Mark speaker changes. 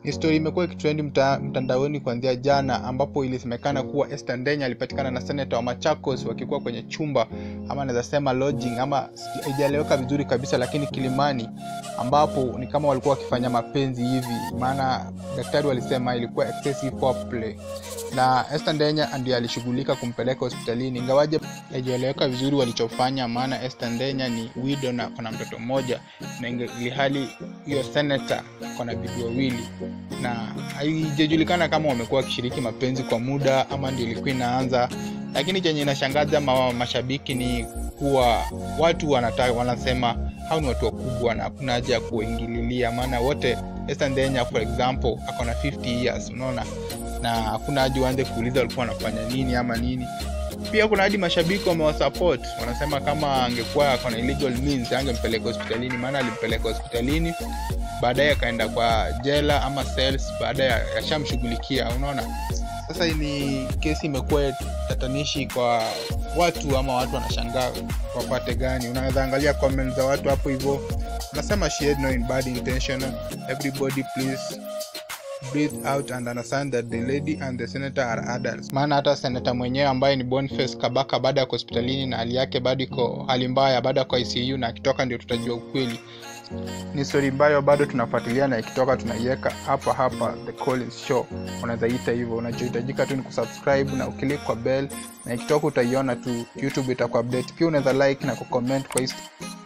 Speaker 1: Historia imekuwa ikitrendi mta, mtandaoni kuanzia jana, ambapo ilisemekana kuwa Esther Ndenya alipatikana na seneta wa Machakos wakikuwa kwenye chumba ama naweza sema lodging, ama haijaeleweka vizuri kabisa, lakini Kilimani, ambapo ni kama walikuwa wakifanya mapenzi hivi, maana daktari walisema ilikuwa excessive foreplay na Esther Ndenya ndiye alishughulika kumpeleka hospitalini, ingawaje haijaeleweka vizuri walichofanya, maana Esther Ndenya ni widow na kuna mtoto mmoja, na ilihali hiyo senator kuna bibi wawili, na haijajulikana kama wamekuwa wakishiriki mapenzi kwa muda ama ndio ilikuwa inaanza. Lakini chenye inashangaza ma, mashabiki ni kuwa watu wanataka, wanasema hao ni watu wakubwa na hakuna haja ya kuingililia, maana wote Esther Ndenya for example ako na 50 years, unaona na hakuna haja uanze kuuliza walikuwa wanafanya nini ama nini. Pia kuna hadi mashabiki wamewasupport, wanasema kama angekuwa ako na illegal means angempeleka hospitalini, maana alimpeleka hospitalini baadaye akaenda kwa jela ama cells, baadaye yashamshughulikia. Unaona, sasa ni kesi imekuwa tatanishi kwa watu ama watu wanashangaa wapate gani. Unaweza angalia comments za watu hapo hivyo, wanasema she had no in bad intention, everybody please breathe out and understand that the lady and the senator are adults. Maana hata seneta mwenyewe ambaye ni Boniface Kabaka baada ya hospitalini na hali yake bado iko hali mbaya baada ya kwa ICU na akitoka ndio tutajua ukweli. Ni story ambayo bado tunafuatilia na ikitoka tunaiweka hapa hapa The Collins Show, unaweza ita hivyo. Unachohitajika tu ni kusubscribe na uklik kwa bell, na ikitoka utaiona tu, YouTube itakuupdate. Pia unaweza like na kucomment kwa